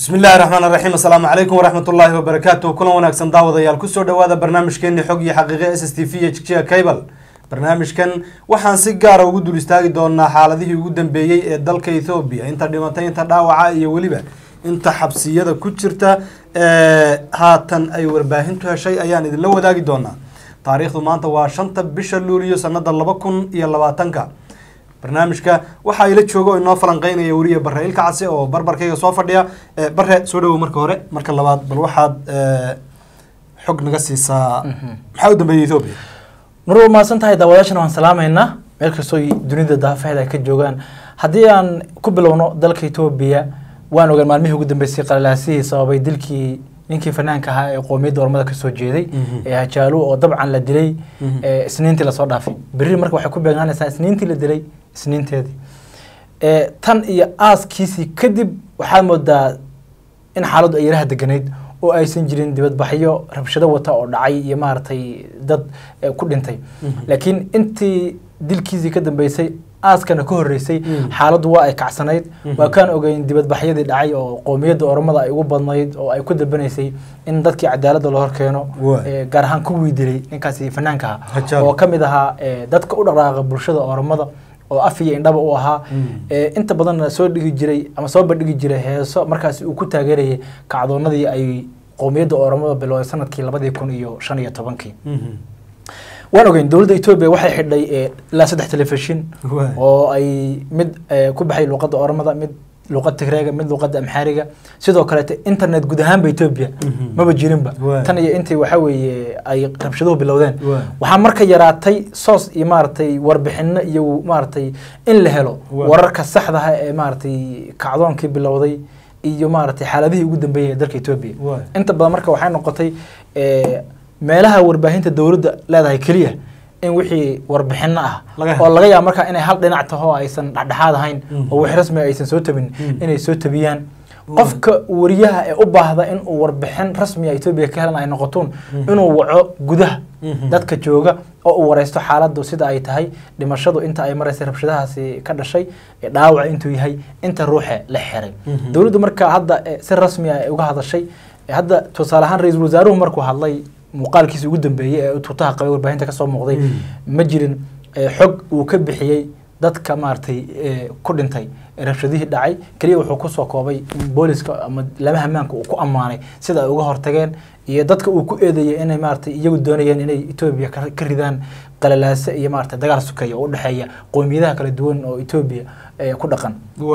bismi illaahi raxmaan raxiim assalaamu calaykum waraxmat ullaahi wabarakaatu kulan wanaagsan daawadayaal kusoo dhawaada barnaamijkeeni xog iyo xaqiiqe s s t v h g cable barnaamijkan waxaan si gaara ugu dul istaagi doonaa xaaladihii ugu dambeeyey ee dalka ethoobiya inta dhimatay inta dhaawaca iyo weliba inta xabsiyada ku jirta ee haatan ay warbaahintu heshay ayaan idinla wadaagi doonaa taariikhdu maanta waa shanta bisha luuliyo sanada laba kun iyo labaatanka barnaamijka waxaa ila jooga oo inoo falanqeynaya weriye bare ilka case oo barbarkayga soo fadhiya bare soo dhawow marka hore marka labaad bal waxaad xog naga siisaa maxaa u dambeeyey ethoobia mar waa mahadsan tahay daawadaashana waan salaamaynaa meel kastoo dunida daafaheeda ay ka joogaan haddii aan ku bilowno dalka etoobiya waan ogaan maalmihii ugu dambeysay qalalaasihii sababay dilkii ninkii fanaanka ahaa ee qoomiyadda ormada kasoo jeeday ee hajaalu oo dabcan la dilay isniintii lasoo dhaafay berri marka waxay ku beegaanaysaa isniintii la dilay isniinteedii tan iyo aaskiisii kadib waxaad moodaa in xaaladdu ay yaraha deganayd oo aysan jirin dibadbaxyo rabshado wata oo dhacay iyo maaragtay dad ku dhintay laakiin intii dilkiisii ka dambeysay aaskana ka horreysay xaaladdu waa ay kacsanayd waa kaan ogeyn dibadbaxyadii dhacay oo qoomiyadda oromada ay ugu badnayd oo ay ku dalbanaysay in dadkii cadaaladda loo horkeeno gaar ahaan kuwii dilay ninkaasi fanaanka ahaa oo ka mid ahaa dadka u dhaqdhaaqa bulshada oromada oo af iyo indhaba u ahaa inta badanna soo dhigi jiray ama soo bandhigi jiray heeso markaasi uu ku taageerayay kacdoonadii ay qoomiyadda oromada bilowday sanadkii labadii kun iyo shan iyo tobankii waan ogeyn dowladda etoobiya waxay xidhay ilaa saddex telefishin oo ay mid ku baxay luuqadda oromada mid luuqad tigreega mid luuqadda amxaariga sidoo kaleete internet guud ahaanba etoobiya maba jirinba tan iyo intii waxa weeye ay rabshaduhu bilowdeen waxaa marka yaraatay soos iyo maaragtay warbixino iyo maaragtay in la helo wararka saxdaha ee maaragtay kacdoonkii bilowday iyo maaragtay xaaladihii ugu dambeeyay ee dalka etoobiya inta badan marka waxay noqotay meelaha warbaahinta dowladda leedahay keliya in wixii warbixino ah oo laga yaabo markaa inay hal dhinac taho aysan dhexdhexaad ahayn oo wix rasmi aysan soo tabin inay soo tabiyaan qofka wariyaha ee u baahda in uu warbixin rasmiya etoobiya ka helan ay noqotoon inuu waco gudaha dadka jooga oo uu wareysto xaaladdu sida ay tahay dhimashadu inta ay maraysay rabshadahaasi ka dhashay dhaawaca intuu yahay inta ruuxe la xiray dowladdu marka hadda si rasmi ah ay uga hadashay hadda tusaale ahaan ra-iisul wasaaruhu markuu hadlay muuqaalkiisa ugu dambeeyey ee tuutaha qabay warbaahinta kasoo muuqday ma jirin xog uu ka bixiyey dadka maaragtay ku dhintay rabshadihii dhacay keliya wuxuu kusoo koobay booliska ama lamaha maanka uu ku ammaanay sida ay uga hortageen iyo dadka uu ku eedeeyay inay maaragtay iyagu doonayeen inay etoobiya ka ridaan qalalaase iyo maaragtay dagaal sukeeya oo udhexeeya qoomiyadaha kala duwan oo etoobiya ku dhaqan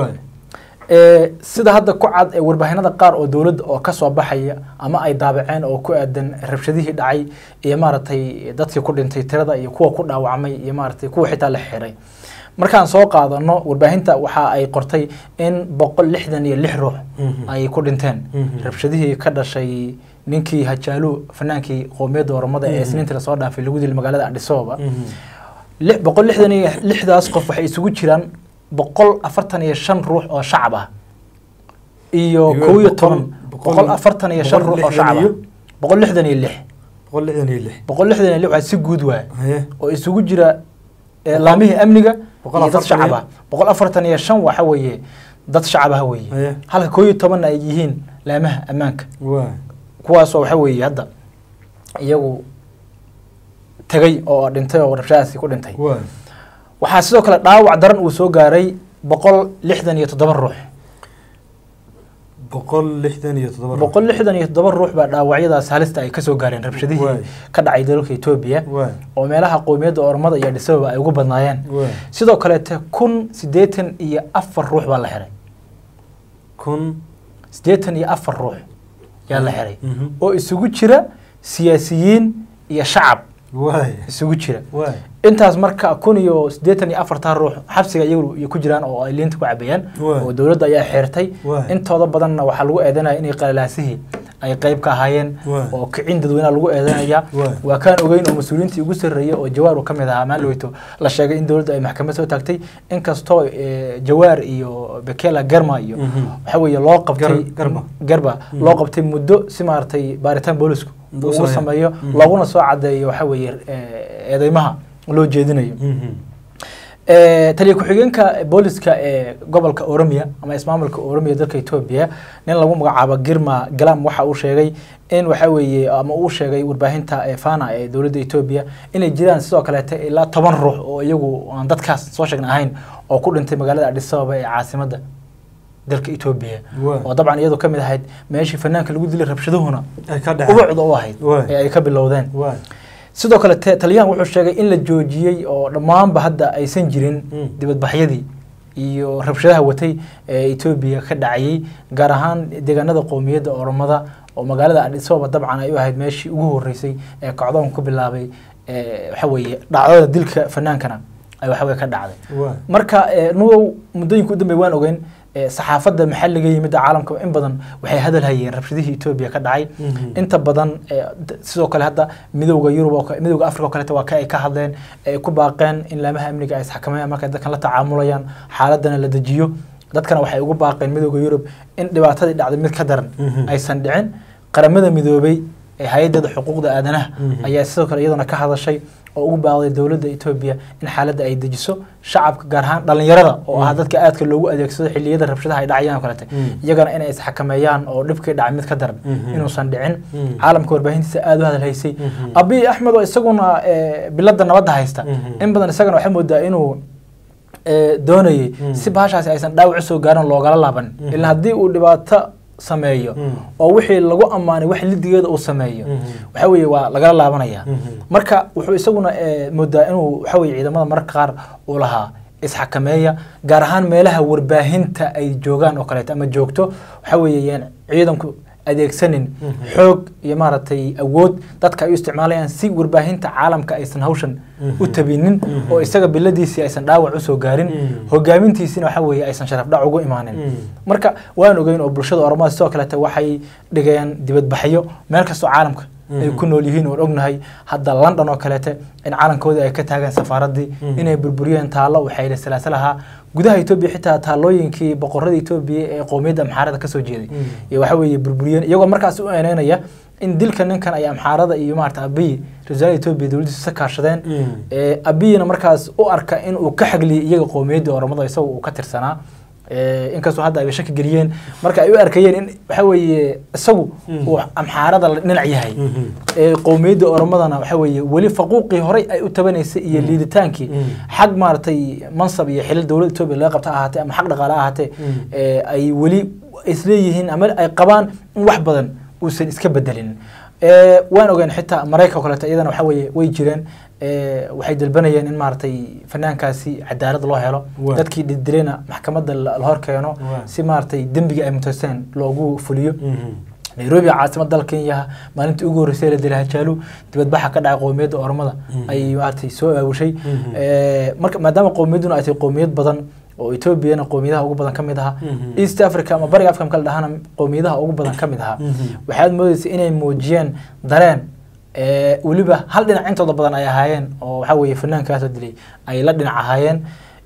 sida hadda ku cad warbaahinada qaar oo dowladda oo kasoo baxaya ama ay daabaceen oo ku aadan rabshadihii dhacay iyo maaragtay dadkii ku dhintay tirada iyo kuwa ku dhaawacmay iyo maaragtay kuwa xitaa la xiray markaan soo qaadano warbaahinta waxa ay qortay in boqol lixdan iyo lix ruux ay ku dhinteen rabshadihii ka dhashay ninkii hajaalu fanaankii qoomiyadda oromada ee isniintii lasoo dhaafay lagu dilay magaalada adhisababa boqol lixdan iyo lixdaas qof waxay isugu jiraan boqol afartan iyo shan ruux oo shacab ah iyo kow iyo toban boqol afartan iyo shan ruux oo shacab ah boqol lixdan iyo lix boqol lixdan iyo lix boqol lixdan iyo lix waa si guud waay oo isugu jira laamihii amniga iyo dad shacab ah boqol afartan iyo shan waxa weeye dad shacab ah weeye halka kow iyo tobanna ay yihiin laamaha ammaanka kuwaasoo waxa weeye hadda iyagu tegay oo dhintay oo rabshadaasi ku dhintay waxaa sidoo kale dhaawac daran uu soo gaaray boqol lixdan iyo toddoba ruux boqol lixdan iyo toddoba boqol lixdan iyo toddoba ruux baa dhaawacyadaas halista ay kasoo gaareen rabshadihii ka dhacay dalka etoobiya oo meelaha qoomiyadda ormada iyo dhisababa ay ugu badnaayeen sidoo kaleete kun siddeetan iyo afar ruux baa la xiray kun siddeetan iyo afar ruux yaa la xiray oo isugu jira siyaasiyiin iyo shacab isugu jira intaas marka kun iyo siddeetan iyo afartaa ruux xabsiga iyagu ku jiraan oo ay liinta ku cabayaan oo dowladda ayaa xeertay intooda badanna waxaa lagu eedanaya inay qalalaasihii ay qayb ka ahaayeen oo kicin dadweynaha lagu eedanaya waa kaan ogeyn oo mas-uuliyiintii ugu sarreeyay oo jawaar uu ka mid ahaa maalweyto la sheegay in dowladda ay maxkamad soo taagtay inkastoo jawaar iyo bekela germa iyo waxa weeye loo qabtay garba loo qabtay muddo si maaragtay baaritaan boolisku uu sameeyo looguna soo cadeeyo waxa weeye eedeymaha loo jeedinayo Eh, taliya ku-xigeenka booliska ee gobolka oromia ama ismaamulka oromia dalka etoobiya nin lagu magacaabo girma galam waxa uu sheegay in waxa weeye ama uu sheegay warbaahinta ee fana ee dowladda etoobiya inay jiraan sidoo kaleete ilaa toban ruux oo iyagu aan dadkaas soo sheegna ahayn oo ku dhintay magaalada adis ababa ee caasimadda dalka etoobiya Waa. oo dabcan iyadu ka mid ahayd meeshii fanaanka lagu dilay rabshaduhuna ay ka dhaceen ubucda u ahayd Waa. ee ay ka bilowdeen waay sidoo kale te- taliyahan wuxuu sheegay in la joojiyey oo dhammaanba hadda aysan jirin Mm. dibadbaxyadii iyo rabshadaha watay ee etoobiya ka dhacayay gaar ahaan deegaanada qowmiyadda oromada oo magaalada adis ababa dabcan ay u ahayd meeshii ugu horeysay ee kacdoon ku bilaabay ee, waxa weeye dhacdada dilka fanaankana ay waxa weye ka dhacday waay marka eh, nugow muddooyinka u dambeey waan ogeyn eh, saxaafadda maxalliga iyo midda caalamka in badan waxay hadal hayeen rabshadihii etoobiya ka dhacay Mhm. inta badan eh, d- sidoo kale hadda midowda yurub oo ka- midowda africa oo kaleeta waa ka ay ka hadleen ay ku baaqeen in laamaha amniga ay isxakameeyaan markay dadkan la tacaamulayaan xaaladana la dejiyo dadkana waxay ugu baaqeen midowda yurub in dhibaatadii dhacday mid ka daran Mhm. aysan dhicin qaramada midoobay ee hay-adada xuquuqda aadanaha Mhm. ayaa sidoo kale iyaduna ka hadashay oo ugu baaqday dowladda etoobiya in xaaladda ay dejiso shacabka gaar ahaan dhallinyarada oo ah dadka aadka loogu adeegsado xilliyada rabshadaha ay dhacayaan oo kalete Mm. iyagana inay isxakameeyaan oo dhibkii dhacay mid ka daran Mhm. inuusan dhicin Mm. caalamka warbaahintiisa aada u hadalhaysay Mhm. abiy axmed oo isaguna eh, bilada nabadda haysta Mhm. in badan isagana waxay moodaa inuu eh, doonayay Mm. si bahashaasi aysan dhaawac usoo gaarin loogala laaban Mhm. ilaa haddii uu dhibaato sameeyo Mm. oo wixii lagu ammaanay wax lidigeeda uu sameeyo Mhm. waxa weeye waa lagala laabanaya Mhm. marka wuxuu isaguna eh, moodaa inuu waxa weye ciidamada mararka qaar uu lahaa isxakameeya gaar ahaan meelaha warbaahinta ay joogaan oo kaleeto ama joogto waxa weeye yaan ciidanku adeegsanin Mhm. xoog iyo maaragtay awood dadka ay u isticmaalayaan si warbaahinta caalamka aysan hawshan u Mhm. tabinin Mhm. oo isaga biladiisii aysan dhaawac usoo gaarin Mhm. hogaamintiisina waxa weeye aysan sharaf dhac ugu imaanin Mhm. marka waan ogeyn oo bulshada oromada sidoo kaleete waxay dhigeen dibadbaxyo meel kastoo caalamka ay Mhm. ku nool yihiin oon ognahay hadda london oo kaleete in calankoodii ay ka taagaan safaaradii Mhm. inay burburiyeen taallo waxay salaasalahaa gudaha etoobiya xitaa taallooyinkii boqorada etoobiya ee qowmiyadda amxaarada kasoo jeeday Mhm. iyo waxa weeye burburiyeen iyagoo markaas u eneynaya in dilka ninkan ay amxaarada iyo maarata abiy ra-iisul etoobiya dowladdiisa ka kaashadeen Mhm. ee abiyina markaas u arka in uu ka xagliyay iyaga qowmiyadda oromada isaga uu ka tirsanaa ee, inkastoo hadda ay shaki geliyeen marka ay u arkayeen in waxa weeye isagu Mm. uu amxaarada la dhinac yahay Mhm. ee qowmiyadda oromadana waxa weeye weli faquuqii horey ay u tabanaysay iyo liiditaankii Mm. xag maaragtay mansab iyo xilal dowladda etoobiya laga qabta ha ahaatee ama xag dhaqaale ha ahaatee Mm. ee, ay weli isleeyihiin ama ay qabaan in wax badan uusan iska bedelin Ee, waan ogeen xitaa maraykanka oo kaleeto iyadana waxa weeye way jireen ee, waxay dalbanayeen in maaragtay fanaankaasi cadaalad loo helo Waa. dadkii dildilayna maxkamadda la la hor keeno Waa. si maaragtay dembiga ay mutaysteen loogu fuliyo Mhm. nairobi caasimad dalka kenya maalintii ugu horreysay la dilay hajaalu dibadbaxa ka dhacay qowmiyadda oromada Mhm. ay maaragtay soo aawushay Mhm. Ee, marka maadaama qowmiyadduna ay tahay qowmiyad badan oo etoobiyana qowmiyadaha ugu badan ka mid ahaa Mhm. east africa ama bariga africa marka la dhahana qowmiyadaha ugu badan ka mid ahaa Mhm. waxaad moodeysa inay muujiyeen dareen ee, weliba hal dhinac intooda badan ay ahaayeen oo waxa weeye fanaankaasoo dilay ay la dhinac ahaayeen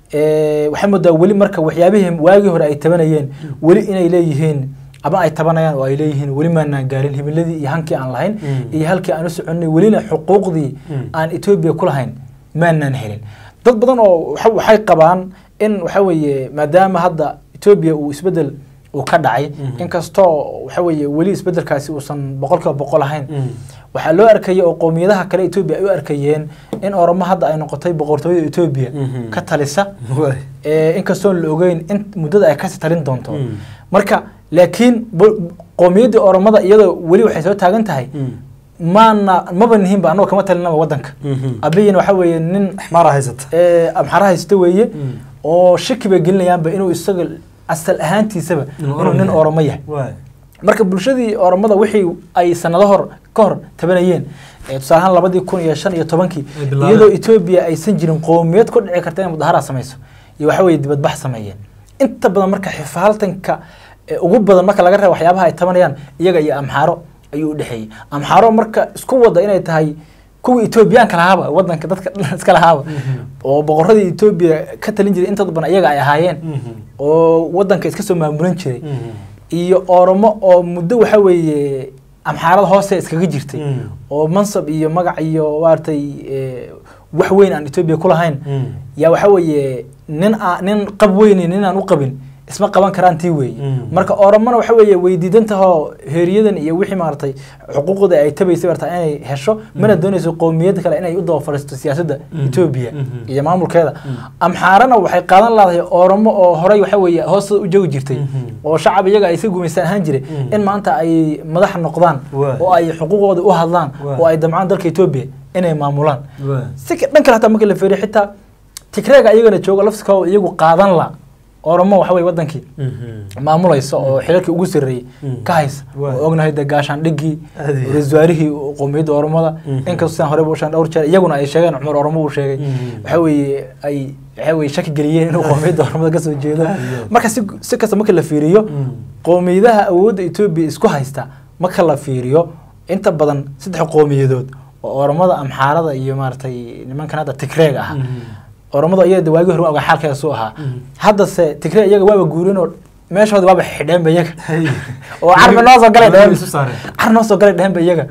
Ee, waxaa moodaa weli marka waxyaabihii waagii hore ay tabanayeen weli inay leeyihiin ama ay tabanayaan oo ay leeyihiin weli maanaan gaarin himiladii iyo hankii aan lahayn Mm. iyo halkii aan u soconnay welina xuquuqdii Mm. aan etoobiya ku lahayn maanaan helin dad badan oo waxa- waxay qabaan in waxa weeye maadaama hadda etoobiya uu isbedel uu ka dhacay Mhm. inkastoo waxa weeye weli isbedelkaasi uusan boqolkiiba boqol ahayn Mhm. waxaa loo arkayay oo qowmiyadaha kale etoobiya ay u arkayeen in oromo hadda ay noqotay boqortooyada etoobiya Mhm. ka talisa Waay. ee, inkastoon la ogeyn in muddada ay kasii talin doonto Mm. marka laakiin bo- qowmiyaddii oromada iyadoo weli waxay soo taagan tahay Mhm. maana maba nihinba anagoo kama talinaba wadanka Mhm. abiyina waxa weeye nin axmaara haysata ee, amxara haysta weeye Mm. oo shaki bay gelinayaanba inuu isaga asal ahaantiisaba Inuu inuu Oromo nin yahay. oromo yahay Waay. marka bulshadii oromada wixii ay sanado hor ka hor tabanayeen ee tusaale ahaan labadii kun iyo shan iyo tobankii Ay bilaabeen. iyadoo etoobiya aysan jirin qowmiyad ku dhici karta inay mudaharaad samayso iyo waxa weeye dibadbax sameeyeen inta badan marka xifaaltanka ee ugu badan marka laga reebo waxyaabaha ay tabanayaan iyaga iyo amxaaro ayuu u dhexeeyey amxaaro marka isku wada inay tahay kuwii etoobiyaanka lahaaba wadanka dadka iska lahaaba oo boqoradii etoobiya ka talin jiray intooda badan iyaga ay ahaayeen Mhm. oo wadanka iska soo maamulan jiray Mhm. iyo oromo oo muddo waxa weeye amxaarada hoose iskaga jirtay Mm. oo mansab iyo magac iyo maaragtay ee, wax weyn aan etoobiya ku lahayn Mm. yaa waxa weeye nin aa nin qab weyni nin aan u qabin isma qaban karaan tii weeye Mm. marka oromona waxa weeye way diidan tahoo heeriyadan iyo wixii maaragtay xuquuqda ay tabaysay barta inay hesho mana doonayso qowmiyad kale inay u daba fadhiisto siyaasadda Mm. etoobiya Mhm. iyo maamulkeeda Mm. amxaarana waxay qaadan laadahay oromo oo horey waxa weeye hoostooda u joogi jirtay Mhm. oo shacab iyaga ay iska gumaystaan ahaan jiray Mm. in maanta ay madax noqdaan Waay. oo ay xuquuqooda u hadlaan Waay. oo ay damcaan dalka etoobiya inay maamulaan Waay. si ka- dhan kale hataa marka la feeriyo xitaa tigreega iyagana jooga lafsikooda iyagu qaadan la oromo waxa weye wadankii Mhm. maamulaysa oo xilalkii ugu sarreeyey Mm. ka haysa Waay. oo ognahay de gaashaandhigii Aad iyo aad. rasuwaarihii qowmiyadda oromada Mhm. inkastoo sidaan horeba u sheegay dhowr jeer iyaguna ay sheegeen cumar oromo uu sheegay Mhm. waxa weeye ay waxa weeye shaki geliyeen inuu qowmiyadda oromada kasoo jeedo Aad iyo aad. marka si si kasta marka la fiiriyo Mm. qowmiyadaha awoodda etoobiya isku haysta marka la fiiriyo inta badan saddex qowmiyadood oo oromada amxaarada iyo maaragtay nimankan hadda tigreega ah Mhm. oromada iyaga waagi hore waa xaalkeeda suu ahaa Mhm. haddase tigre iyaga waaba guurin oo meeshooda waaba xidheenba iyaga Hey. oo carmi noo soo galay Weliba dheheen isu saareen. car noo soo galay dheheenba iyaga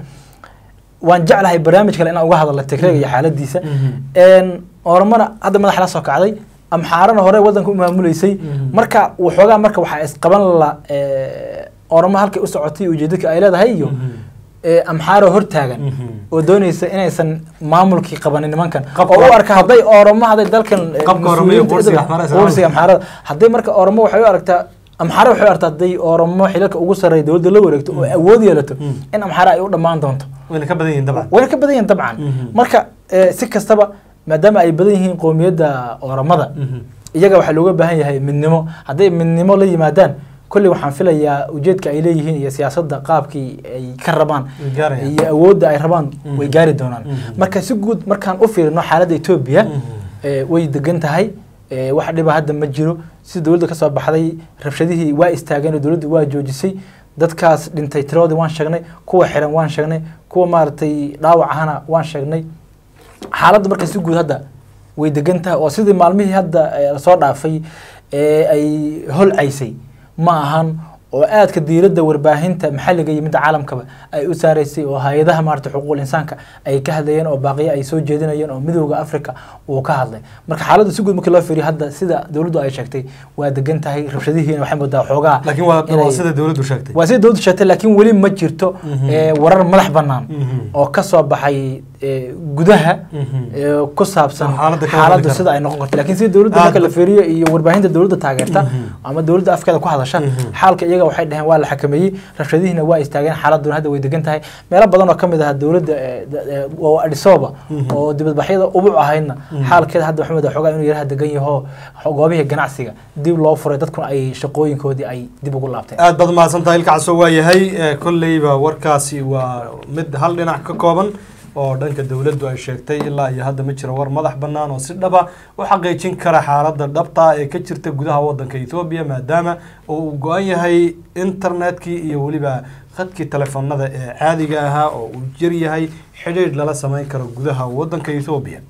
waan jeclahay barnaamij kale inaan uga hadalno tigreega iyo xaaladiisa Mhm. een oromana hadda madax la soo kacday amxaarana hore wadanka u maamuleysay Mhm. marka waxoogaa marka waxaa isqaban la ee, oromo halkay u socotay ujeedadka ay leedahay iyo Mhm. ee, amxaaro hortaagan Mhm. oo doonaysa inaysan maamulkii qabanin nimankan Qabka- oo u arka hadday oromo hadday dalkan ee, Qabka Oromo iyo mas-uuliyiinta qursiga iyaga- Axmaarada Islaamka. qursiga amxaarada hadday marka oromo waxay u aragtaa amxaara waxay u aragtaa hadday oromo xilalka ugu sarreeya dowladda la wareegto oo awood yeelato Mm. in amxaara ay u dhammaan doonto wayna ka badan yihiin dabcan wayna ka badan yihiin dabcan Mhm. marka ee, si kastaba maadaama ay badan yihiin qowmiyadda oromada Mhm. iyaga waxaa looga baahan yahay midnimo hadday midnimo la yimaadaan kolley waxaan filayaa ujeedka ay leeyihiin iyo siyaasadda qaabkii ay ka rabaan Way gaarayaan. iyo awoodda ay rabaan Mhm. way gaari doonaan Mhm. marka si guud markaan u fiirino xaaladda etoobiya Mhm. ee, way degan tahay ee, wax dhiba hadda ma jiro si dowladda ka soo baxday rabshadihii waa istaageen oo dowladdu waa joojisay dadkaas dhintay tiroodii waan sheegnay kuwa xiran waan sheegnay kuwa maaragtay dhaawac ahana waan sheegnay xaaladda marka si guud hadda way degan tahay oo sidii maalmihii hadda ee, lasoo dhaafay ee ay holcaysay ma ahan oo aadka diiradda warbaahinta maxalliga iyo midda caalamkaba ay u saaraysay oo hay-adaha maarata xuquuqul insaanka ay ka hadlayeen oo baaqiyo ay soo jeedinayeen oo midooda africa uu ka hadlay marka xaaladda si guud markii loo fiiriyo hadda sida dowladdu ay sheegtay waa degan tahay rabshadihiina waxay moodaa xoogaa laakiin waa inay- waa sida dowladdu sheegtay waa sida dowladdu sheegtay laakiin weli ma jirto Mhm. ee, warar madax bannaan Mhm. oo ka soo baxay ee, gudaha Mhm. ee, ku saabsan Oo xaaladda ka xaaladdu waddan sida ay noqon karto laakiin sida dowladda Aad marka la ba- fiiriyo iyo warbaahinta dowladda taageerta Mhm. ama dowladda afkeeda ku hadasha Mhm. xaalka iyaga waxay dhaheen waa la xakameeyey rabshadihiina waa istaageen xaaladuna hadda way degan tahay meelo badan oo ka mid ah dowladda ee, da- ee, oo adhisoba Mhm. oo dibadbaxyada ubuc ahaydna Mhm. xaalkeeda hadda waxaa moodaa xoogaa inuu yaraha degan yaho goobihii ganacsiga dib loo furay dadkuna ay shaqooyinkoodii ay dib ugu laabteen aad baad mahadsantahay ilka casoo waa yahay ee, kolleyba warkaasi waa mid hal dhinac ka kooban oo dhanka dowladdu ay sheegtay ilaa iyo hadda ma jiro war madax bannaan oo si dhaba u xaqiijin kara xaaladda dhabta ee ka jirta gudaha waddanka ethoobiya maadaama oo uu go-an yahay internetkii iyo weliba khadkii telefoonada ee caadiga ahaa oo uu jir yahay xidhiidh lala samayn karo gudaha waddanka ethoobiya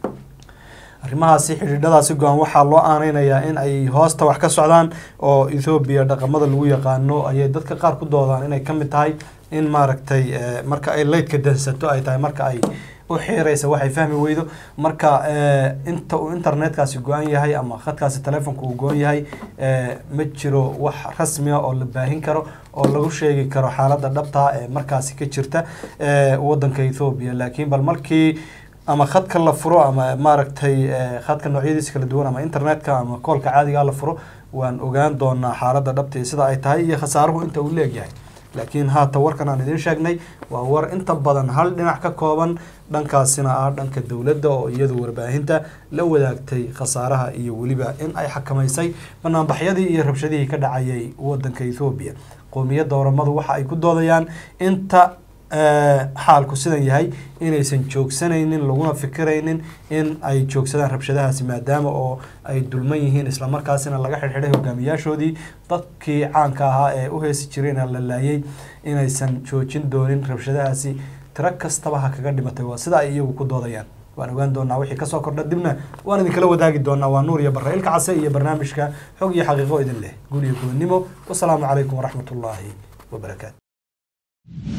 arrimahaasi xidhiidhadaasi go-an waxaa loo aaneynayaa in ay hoosta wax ka socdaan oo ethoobiya dhaqamada lagu yaqaano ayay dadka qaar ku doodaan inay ka mid tahay in maaragtay eh, marka ay leydka dansato ay tahay marka ay u xiiraysa waxay fahmi weydo marka eh, inta uu internetkaasi go-an yahay ama khadkaasi telefonka uu go-an yahay eh, ma jiro wax rasmiya oo la baahin karo oo lagu sheegi karo xaaladda dhabta ee markaasi ka jirta eh, waddanka ethoobiya laakiin bal markii ama khadka la furo ama maaragtay eh, khadka noocyadiisa kala duwan ama internetka ama koolka caadiga la furo waan ogaan doonaa xaaladda dhabta iyo sida ay tahay iyo khasaaruhu inta uu leegyahay laakiin haata warkan aan idiin sheegnay waa war inta badan hal dhinac ka kooban dhankaasina ah dhanka dowladda oo iyadu warbaahinta la wadaagtay khasaaraha iyo weliba in ay xakamaysay banaanbaxyadii iyo rabshadihii ka dhacayay wadanka ethoobiya qowmiyadda oramadu waxa ay ku doodayaan inta eh, xaalku sidan yahay inaysan joogsanaynin laguna fikiraynin in ay joogsadaan rabshadahaasi maadaama oo ay dulman yihiin islamarkaasina laga xidhxidhay hogaamiyaashoodii dadkii caanka ahaa ee u heesi jirayna la laayay inaysan joojin doonin rabshadahaasi tiro kastaba ha kaga dhimatay waa sida ay iyagu ku doodayaan waan ogaan doonaa wixii kasoo kordha dibna waan idinkala wadaagi doonaa waa nuur iyo barre ilka case iyo barnaamijka xog iyo xaqiiqo idin leh guul iyo gobonnimo wasalaamu calaykum waraxmatullaahi wabarakaatu